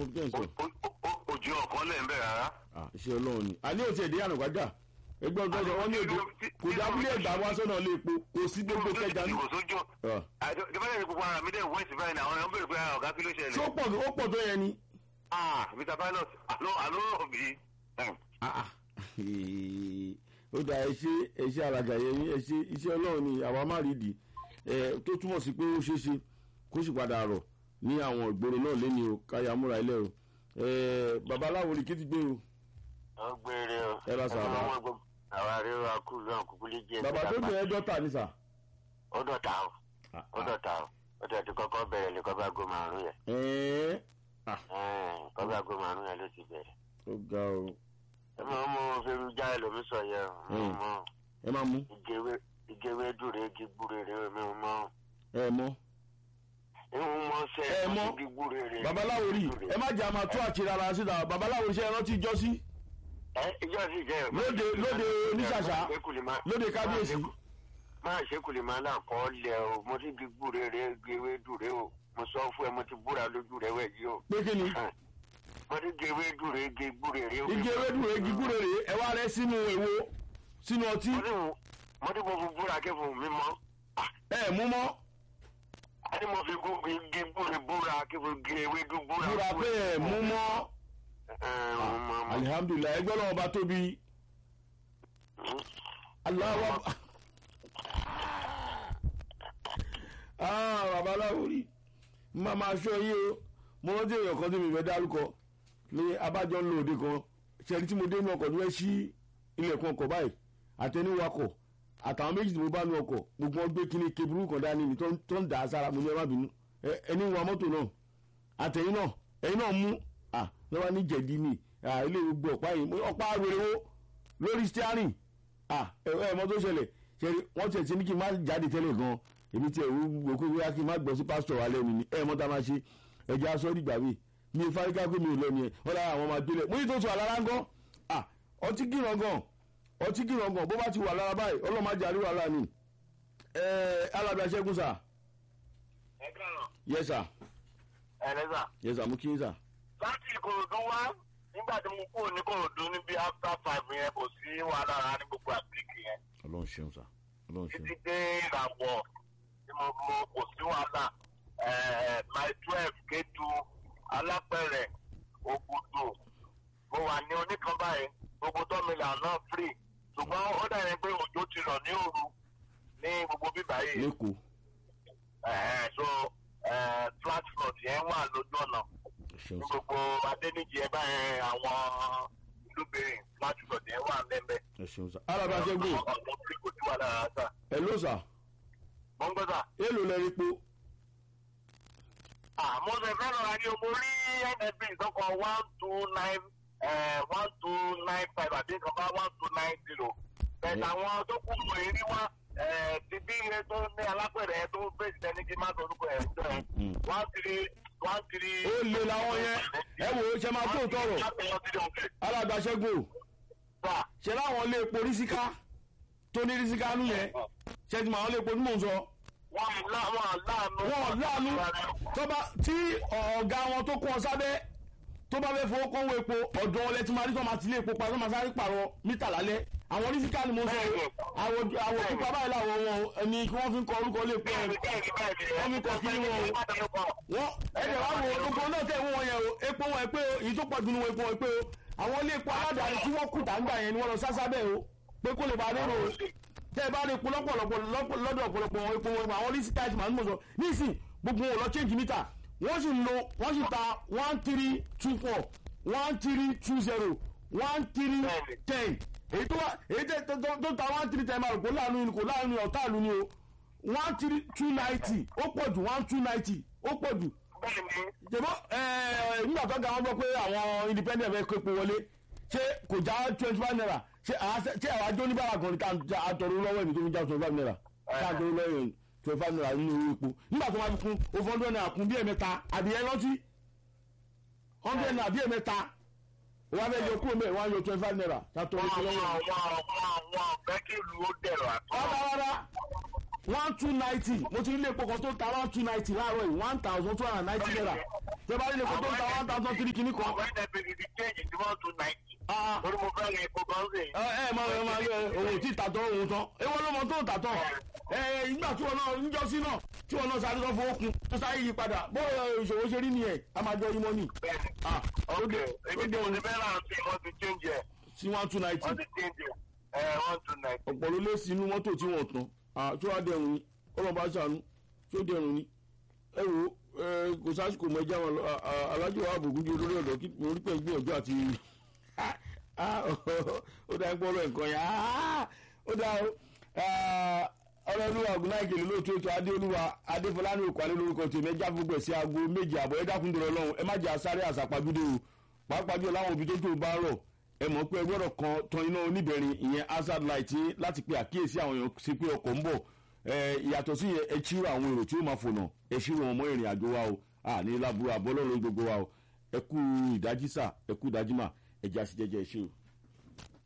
mo kẹ́ ń sọ. ojú ọ̀kan lẹ̀ ń bẹ̀ rárá. Ah, iṣẹ́ ọlọ́run ni àní òtí ẹ̀dẹ́ ànàgbájà ẹgbẹ́ ọgbọ́n sọ wọ́n ní èdè kò dábúlé ẹ̀gbá wá sọ́nà ilé epo kò sí gbogbo kẹjà ní. kò sójú Ah, ìjọba yẹn gbogbo ara mi dẹ̀ wẹ́ẹ̀sì báyìí náà àwọn èèyàn béèrè pé ara ọ̀gá kí ló ṣé ó ṣẹlẹ̀. pọ̀ tó- ó pọ̀ tó yẹn ni. ah mr pilot àló àló rọ̀ bí. Ah, ah. ó dà ẹ ṣe ẹ ṣe àràgà yẹn ní ẹ ṣe iṣẹ́ ọlọ́run ni àwa má rí di ẹ tó túmọ̀ sí pé ó ṣeé ṣe kó sì padà rọ̀ ní àwọn ìgboro náà lẹ́ni o káyà múra ilé o ẹ babaláwo ni kí ti gbé o ó gbére o. Ẹ lọ sàbà. wọn gbọ́ àwa rí wa kú lọ́n kúkú lè jẹ́ bàbá tó bẹ̀rẹ̀ dọ́tà ni sà. ó dọ̀tà o Ah, ó dọ̀tà o ó dọ̀ ti kọ́kọ́ bẹ̀rẹ̀ lè kọ́ bá go márùn yẹn ẹ̀ẹ́ kọ́ bá go márùn yẹn ló ti bẹ̀rẹ̀. ó ga o ẹ máa mú fẹ́rù já ẹlòmí sọ yẹn o Mm. mọ ẹ máa mú ìgéwé ìgéwé dùrè igi gbúrèrè mi ò mọ ẹ mọ́ ìhun mọ sẹ Ẹ mọ̀. igi gbúrèrè. babaláwo rí ẹ má jà máa tó àṣírí ara síta babaláwo iṣẹ́ ẹrántí ìjọ sí ẹ ìjọ sì jẹ. Lóde- lóde oníṣàṣà, lóde kábíyèsí. máa ṣe kò lè máa là kọ́ lẹ̀ o mo ti igi gbúrèrè igi ewé dùrè o mo sọ fún ẹ mo ti búra lójú rẹ wẹ̀ yìí o. pé kí ni mo ti igi ewé dùrè igi gbúrèrè o. igi ewédú igi gúre rèé ẹ wá rẹ sínú èwo sínú ọtí mo ti wù- mo ti mo fi búra kí fún mi mọ́. ẹ mú mọ́ a ní mo fi gún igi gbúre búra kí fún igi ewé dùn búra. múra pé ẹ mú mọ́ ẹ ẹ mo mọ. alihamudulilayi ẹgbẹ́ náà ọba tóbi aláwọ̀ ah babaláwo rí má máa ṣọ́ yé o mo rántí èèyàn kan tí mi fẹ́ dárúkọ ní abájọ ń lo òde kan ṣẹ́ni tí mo dé inú ọkọ̀ ní wọ́n ṣí ilẹ̀kùn ọkọ̀ báyìí àtẹniwakọ̀ àtàwọn méjì tí mo bá nu ọkọ̀ gbogbo wọn gbé kíní keburu kan dání ni tó ń- tó ń dà á sára mo ní ẹ má bínú Ẹ- ẹni wa mọ́tò náà àtẹ̀yìn náà ẹ̀yin náà mú à lọ́wọ́ ní jẹ̀dí ni à ilé gbogbo ọ̀pá yìí mo ní ọ̀pá rèéwó lórí steering à ẹ ẹ mọ́ tó ṣẹlẹ̀ ṣe wọ́n tiẹ̀ ti ní kí n má jáde tẹ́lẹ̀ gan èmi tiẹ̀ wò kó wíwá kí n má gbọ́ sí pásítọ̀ wa lẹ́nu ni ẹ mọ́ tá a máa ṣe ẹ̀jẹ̀ aṣọ ìgbà mi mi fárígá pé mi ò lọ ni ẹ wọ́n lára àwọn máa délẹ̀ mo ní tó tù wà lára ń gan à ọtí kìràn gan ọtí kìràn gan bó bá ti wà lára báyìí ọlọ́mọ ajá rí wàhálà ni ẹ alábẹ́ aṣẹ́gun sà ẹ kàn yẹ sà ẹ lẹ́sà. yẹ sà mú kí n sà láti ìkòròdú wá nígbà tí mo kúrò ní kòròdú níbi after five yẹn kò sí wàhálà rárá ní gbogbo àbíkì yẹn ọlọ́run ṣeun sà ọlọ́run ṣeun. títí dé ìràwọ̀ tí mo mo kò sí wàhálà my twelve kétu alápẹ̀rẹ̀ ògùdù mo wà ní oníkan báyìí gbogbo tọ́mìlà náà free ṣùgbọ́n ó dàbí pé òjò ti rọ̀ ní òru ní gbogbo bíbá yìí lẹ́kọ̀ọ́ Eh, so eh, flat front yẹn wà lójú ọ̀nà ṣeun ní sà gbogbo adéníjì ẹ báyẹn àwọn ìlúbìrin láti lọ dé wà lẹ́mẹ̀. ẹ ṣeun sà. alábẹ́ aṣẹ́gun ọ̀pọ̀ tí kò tí wà lára sà. ẹ ló sà mo ń gbọ́ sà. èèlò lẹ́rí po àmọ́ ṣe fẹ́ lọ́ra ní omo rí nfb ìsọ́kọ̀ one two nine one two nine five àti nǹkan bá one two nine zero. bẹ̀ẹ̀ àwọn tó kù mọ̀ èrí wá eh, ti bí iye tó ní alápẹ̀rẹ̀ tó fèsì tẹ́ni kí má sọ orúkọ ẹ̀ ń jọ ẹ̀ Mm. one three one three. ó lè làwọn yẹn ẹ wò ó ṣe máa tó tọrọ alábẹ́ aṣẹ́gun Sà. ṣe láwọn lè po rísíká tó ní rísíká nú yẹn ṣe ti mọ àwọn lè po tí mò ń sọ wọ́n lá- wọ́n láàánú. wọn láàánú tọ́ba tí ọ̀gá wọn tó kọ́ ọ sábẹ́ tó bá fẹ́ fowó kọ́wọ́ epo ọ̀dọ́ ọlẹ́ tí máa rí tó máa ti lé epo pa tó máa sáré pààrọ̀ mítà lálẹ́ àwọn rísíká ni mo sọ o àwọn àwọn pupa báyìí làwọn wọn ẹni kí wọ́n fi ń kọ orúkọ lè pọ̀ Bẹ́ẹ̀ni, bẹ́ẹ̀ni, bẹ́ẹ̀ni. Wọ́n mi kọ̀ kí ni wọn o. wọ́n ẹ̀jẹ̀ wá wo gbogbo náà tẹ̀ wọ́n yẹn o epo wọn ẹ pé o èyí tó pọ̀ jù ní wọn epo wọn ẹ pé o àwọn ilé epo aládàáni tí wọ́n kù tàǹgbà yẹn ni wọ́n lọ sásá bẹ́ẹ̀ o pé kó lè bá a lérò o tẹ́ ẹ bá rí epo lọ́pọ̀lọpọ̀ lọ́pọ̀- lọ́dọ̀ ọ̀pọ̀lọpọ̀ wọn epo wọn àwọn oníṣẹ́ táìsì màá ń mọ̀ sọ nísìn gbogbo wọn lọ change meter wọ́n sì lo wọ́n sì ta one three two four one three two zero one three ten èyí tó wá èyí tẹ tó tó- tó ta one three ten máa rò kó láàánú ni kò láàánú ni ọ̀tá àlù ni o one three two ninety ó pọ̀ jù one two ninety ó pọ̀ jù jẹ̀bọ́ ẹ̀ẹ́ nígbà tó ga wọn gbọ́ pé àwọn independent fẹ́ kó epo wọlé ṣé kò já twenty five naira ṣé àwa ṣé àwa jó oníbàárà kan ní ká já àtọ̀rọ̀ lọ́wọ́ ẹ̀mí tó fi já twenty five naira ká àtọ̀rọ̀ lọ́wọ́ ẹ̀mí twenty five naira nínú owó epo nígbà tó máa fi kún o fọ́n dọ́nà àkún bí ẹ̀mẹ́ta àbí ẹ̀ rántí hundred naira bí ẹ̀mẹ́ta wọ́n á fẹ́ yọ kúrò mẹ́rin wọ́n á yọ twenty five naira ká tọ̀rọ̀ epo lọ́wọ́ ẹ̀mí. fẹ́ kí ìlú ó dẹ̀rọ̀ àtọ́. rárá rárá one two ninety mo ti rí ilé epo kan tó ta one two ninety láàárọ̀ yìí one thousand two hundred and ninety naira tẹ bá rí ilé epo tó ta one thousand three kìíní kan. àwọn ẹ̀dẹ̀ bèbí ti change tí wọ́n tún náìtì. Ah, lórí mo fẹ́ rìn epo kan sí. ẹ ẹ máa ẹ máa yẹ òun tí tàtọ́ òun tán ewu ló mọ tó tàtọ́ ẹ ìgbà tí wọn náà níjọ́sí náà tí wọn náà sáré tó fowó kun tó sáré yí padà bó ìṣòwò ṣe rí nìyẹn a máa jọ yín mọ́ nì. bẹ́ẹ̀ni Ah, ó ok dé ebi ó tí dé mo òun ti fẹ́ rà sí wọ́n ti change ẹ̀ sí one two ninety wọ́n ti change ẹ̀ ẹ̀ wọ́n tún náìtì. ọ̀pọ̀ ló lé sí inú mọ́tò tí wọ́n tán Ah, tí wọ́n á dẹrùn ni ọlọ́ba ṣàánú tí ó dẹrùn ni ẹ wo ẹ, kò sásìkò mọ ẹja wọn lọ Ah, ah, alájọ wa àbògùn jẹ olórí ọ̀dọ́ kí mo rí pẹ́ gbìyànjú àti Ah, ah, ó dá ẹgbẹ́ ọ̀rọ̀ nǹkan yẹn Ah, ó dá o Ah, ọlọ́lúwa ògùnláìkèlè lóòótọ́ ètò adéolúwa adéfọlánú òkwálé lórúkọ tèmi ẹja gbogbo ẹ̀ sí aago méje àbọ̀ ẹ dákun dọ̀rọ̀ lọ́hùn ẹ má jẹ́ àsáré àsàpàjúdé o pàápàá jù láwọn òbí tó tó bá rọ̀ ẹ mọ̀ pé ẹ gbọ́dọ̀ kan tan iná oníbẹ̀rin ìyẹn hazard light yín láti pe àkíyèsí àwọn èèyàn sí pé ọkọ̀ ń bọ̀ ẹ ìyàtọ̀ sí yẹn ẹ ṣírò àwọn èrò tí ó máa fònà ẹ ṣírò wọn mọ́ ìrìn àjò wa o àní láburú àbọ́lọ́run gbogbo wa o ẹ kú ìdájí sà ẹ kú ìdájí mà ẹ jẹ́ àṣìjẹ́jẹ́ ẹ ṣé o.